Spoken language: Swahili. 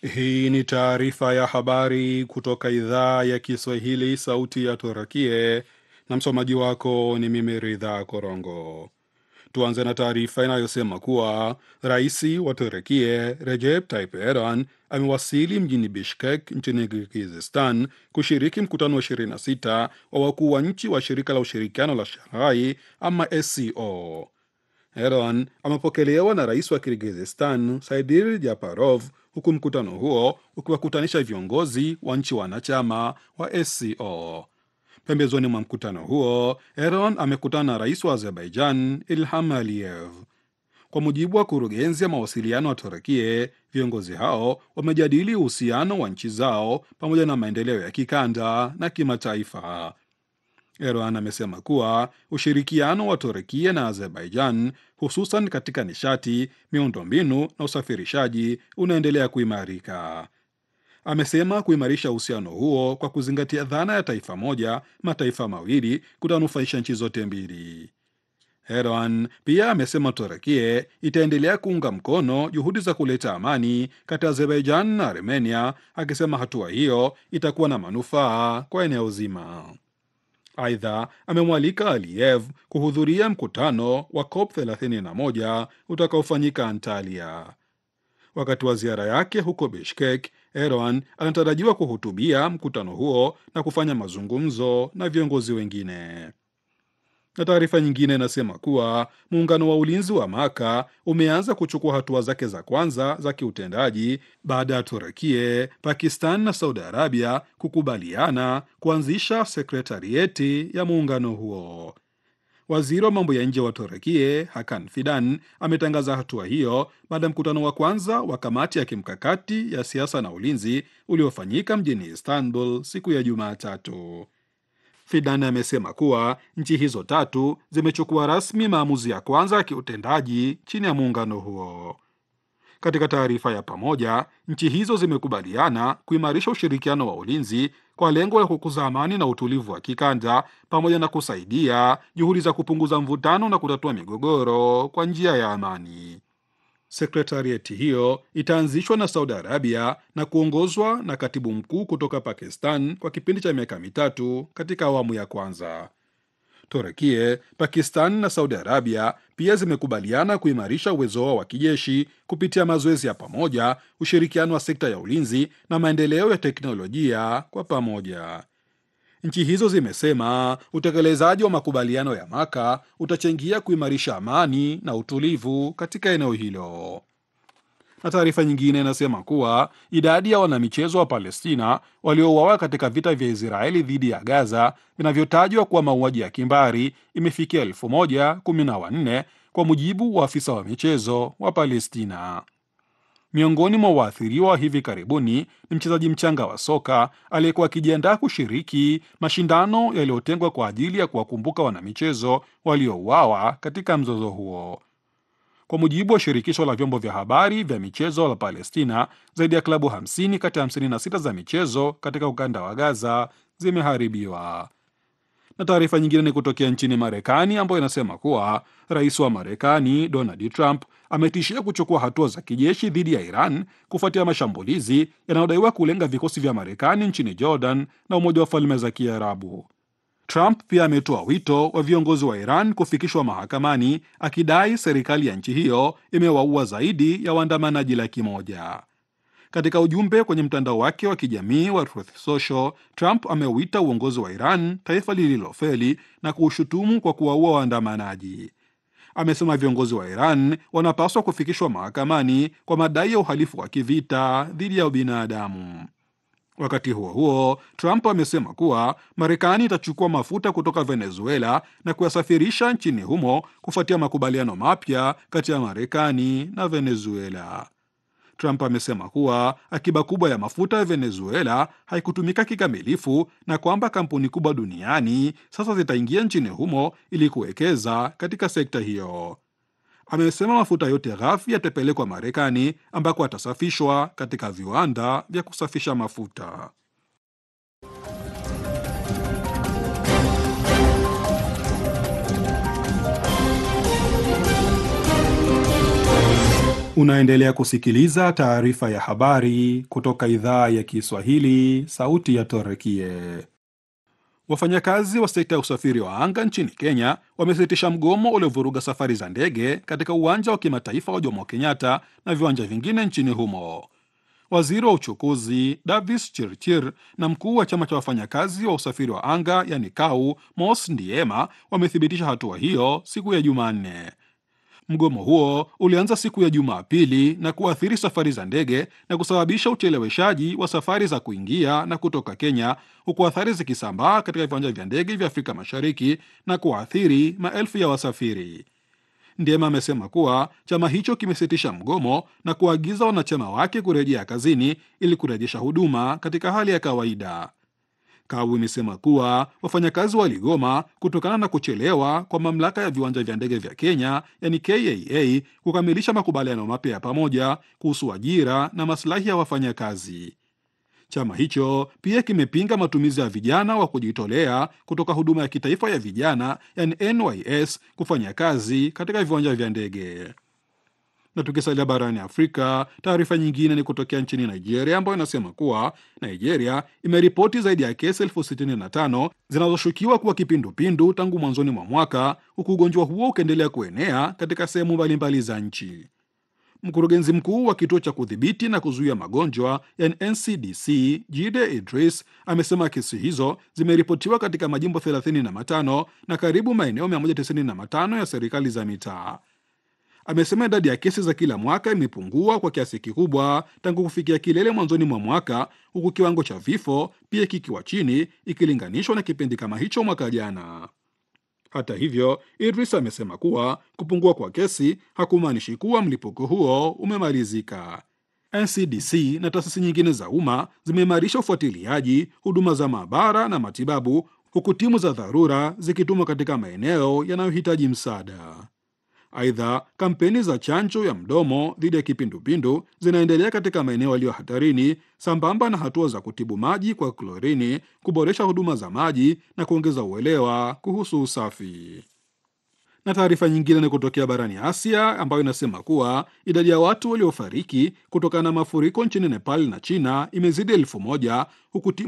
Hii ni taarifa ya habari kutoka idhaa ya Kiswahili, sauti ya Turakie, na msomaji wako ni mimi Ridha Korongo. Tuanze na taarifa inayosema kuwa rais wa Turekie Recep Tayyip Erdogan amewasili mjini Bishkek nchini Kirgizistan kushiriki mkutano wa 26 wa wakuu wa nchi wa shirika la ushirikiano la Shanghai ama SCO. Erdogan amepokelewa na rais wa Kirgizistan Saidir Japarov, huku mkutano huo ukiwakutanisha viongozi wa nchi wanachama wa SCO. Pembezoni mwa mkutano huo, Erdogan amekutana na rais wa Azerbaijan Ilham Aliyev. Kwa mujibu wa kurugenzi ya mawasiliano wa Turekie, viongozi hao wamejadili uhusiano wa nchi zao pamoja na maendeleo ya kikanda na kimataifa. Erdogan amesema kuwa ushirikiano wa Turekia na Azerbaijan hususan katika nishati, miundombinu na usafirishaji unaendelea kuimarika. Amesema kuimarisha uhusiano huo kwa kuzingatia dhana ya taifa moja mataifa mawili kutanufaisha nchi zote mbili. Erdogan pia amesema Turekie itaendelea kuunga mkono juhudi za kuleta amani kati ya Azerbaijan na Armenia, akisema hatua hiyo itakuwa na manufaa kwa eneo zima. Aidha, amemwalika Aliyev kuhudhuria mkutano wa COP 31 utakaofanyika Antalya. Wakati wa ziara yake huko Bishkek, Erdogan anatarajiwa kuhutubia mkutano huo na kufanya mazungumzo na viongozi wengine. Na taarifa nyingine inasema kuwa muungano wa ulinzi wa Maka umeanza kuchukua hatua zake za kwanza za kiutendaji baada ya Turekie, Pakistan na Saudi Arabia kukubaliana kuanzisha sekretarieti ya muungano huo. Waziri wa mambo ya nje wa Turekie Hakan Fidan ametangaza hatua hiyo baada ya mkutano wa kwanza wa kamati ya kimkakati ya siasa na ulinzi uliofanyika mjini Istanbul siku ya Jumatatu. Fidan amesema kuwa nchi hizo tatu zimechukua rasmi maamuzi ya kwanza ya kiutendaji chini ya muungano huo. Katika taarifa ya pamoja, nchi hizo zimekubaliana kuimarisha ushirikiano wa ulinzi kwa lengo la kukuza amani na utulivu wa kikanda pamoja na kusaidia juhudi za kupunguza mvutano na kutatua migogoro kwa njia ya amani. Sekretarieti hiyo itaanzishwa na Saudi Arabia na kuongozwa na katibu mkuu kutoka Pakistan kwa kipindi cha miaka mitatu katika awamu ya kwanza. Turekie, Pakistan na Saudi Arabia pia zimekubaliana kuimarisha uwezo wao wa kijeshi kupitia mazoezi ya pamoja, ushirikiano wa sekta ya ulinzi na maendeleo ya teknolojia kwa pamoja. Nchi hizo zimesema utekelezaji wa makubaliano ya Maka utachangia kuimarisha amani na utulivu katika eneo hilo. Na taarifa nyingine inasema kuwa idadi ya wanamichezo wa Palestina waliouawa katika vita vya Israeli dhidi ya Gaza vinavyotajwa kuwa mauaji ya kimbari imefikia elfu moja kumi na wanne kwa mujibu wa afisa wa michezo wa Palestina. Miongoni mwa waathiriwa hivi karibuni ni mchezaji mchanga wa soka aliyekuwa akijiandaa kushiriki mashindano yaliyotengwa kwa ajili ya kuwakumbuka wanamichezo waliouawa katika mzozo huo. Kwa mujibu wa shirikisho la vyombo vya habari vya michezo la Palestina, zaidi ya klabu 50 kati ya 56 za michezo katika ukanda wa Gaza zimeharibiwa. Na taarifa nyingine ni kutokea nchini Marekani ambayo inasema kuwa rais wa Marekani Donald Trump ametishia kuchukua hatua za kijeshi dhidi ya Iran kufuatia mashambulizi yanayodaiwa kulenga vikosi vya Marekani nchini Jordan na Umoja wa Falme za Kiarabu. Trump pia ametoa wito wa viongozi wa Iran kufikishwa mahakamani akidai serikali ya nchi hiyo imewaua zaidi ya waandamanaji laki moja. Katika ujumbe kwenye mtandao wake wa kijamii wa Truth Social, Trump ameuita uongozi wa Iran taifa lililofeli na kuushutumu kwa kuwaua waandamanaji. Amesema viongozi wa Iran wanapaswa kufikishwa mahakamani kwa madai ya uhalifu wa kivita dhidi ya ubinadamu. Wakati huo huo, Trump amesema kuwa Marekani itachukua mafuta kutoka Venezuela na kuyasafirisha nchini humo kufuatia makubaliano mapya kati ya Marekani na Venezuela. Trump amesema kuwa akiba kubwa ya mafuta ya Venezuela haikutumika kikamilifu na kwamba kampuni kubwa duniani sasa zitaingia nchini humo ili kuwekeza katika sekta hiyo. Amesema mafuta yote ghafi yatapelekwa Marekani ambako atasafishwa katika viwanda vya kusafisha mafuta. Unaendelea kusikiliza taarifa ya habari kutoka idhaa ya Kiswahili, sauti ya Torekie. Wafanyakazi wa sekta ya usafiri wa anga nchini Kenya wamesitisha mgomo uliovuruga safari za ndege katika uwanja wa kimataifa wa Jomo Kenyatta na viwanja vingine nchini humo. Waziri wa uchukuzi Davis Chirchir na mkuu wa chama cha wafanyakazi wa usafiri wa anga yani KAU Mos Ndiema wamethibitisha hatua hiyo siku ya Jumanne. Mgomo huo ulianza siku ya Jumapili na kuathiri safari za ndege na kusababisha ucheleweshaji wa safari za kuingia na kutoka Kenya, huku athari zikisambaa katika viwanja vya ndege vya Afrika Mashariki na kuathiri maelfu ya wasafiri. Ndiema amesema kuwa chama hicho kimesitisha mgomo na kuagiza wanachama wake kurejea kazini ili kurejesha huduma katika hali ya kawaida. KAU imesema kuwa wafanyakazi waligoma kutokana na kuchelewa kwa mamlaka ya viwanja vya ndege vya Kenya yani KAA kukamilisha makubaliano mapya ya pamoja kuhusu ajira na maslahi ya wafanyakazi. Chama hicho pia kimepinga matumizi ya vijana wa kujitolea kutoka huduma ya kitaifa ya vijana yani NYS kufanya kazi katika viwanja vya ndege. Na tukisalia barani Afrika, taarifa nyingine ni kutokea nchini Nigeria ambayo inasema kuwa Nigeria imeripoti zaidi ya kesi elfu sitini na tano zinazoshukiwa kuwa kipindupindu tangu mwanzoni mwa mwaka, huku ugonjwa huo ukiendelea kuenea katika sehemu mbalimbali za nchi. Mkurugenzi mkuu wa kituo cha kudhibiti na kuzuia magonjwa yani NCDC Jide Idris amesema kesi hizo zimeripotiwa katika majimbo 35 na karibu maeneo 195 ya serikali za mitaa. Amesema idadi ya kesi za kila mwaka imepungua kwa kiasi kikubwa tangu kufikia kilele mwanzoni mwa mwaka, huku kiwango cha vifo pia kikiwa chini ikilinganishwa na kipindi kama hicho mwaka jana. Hata hivyo, Idris amesema kuwa kupungua kwa kesi hakumaanishi kuwa mlipuko huo umemalizika. NCDC na taasisi nyingine za umma zimeimarisha ufuatiliaji, huduma za maabara na matibabu, huku timu za dharura zikitumwa katika maeneo yanayohitaji msaada. Aidha, kampeni za chanjo ya mdomo dhidi ya kipindupindu zinaendelea katika maeneo yaliyo hatarini, sambamba na hatua za kutibu maji kwa klorini, kuboresha huduma za maji na kuongeza uelewa kuhusu usafi. Na taarifa nyingine ni kutokea barani Asia ambayo inasema kuwa idadi ya watu waliofariki kutokana na mafuriko nchini Nepal na China imezidi elfu moja huku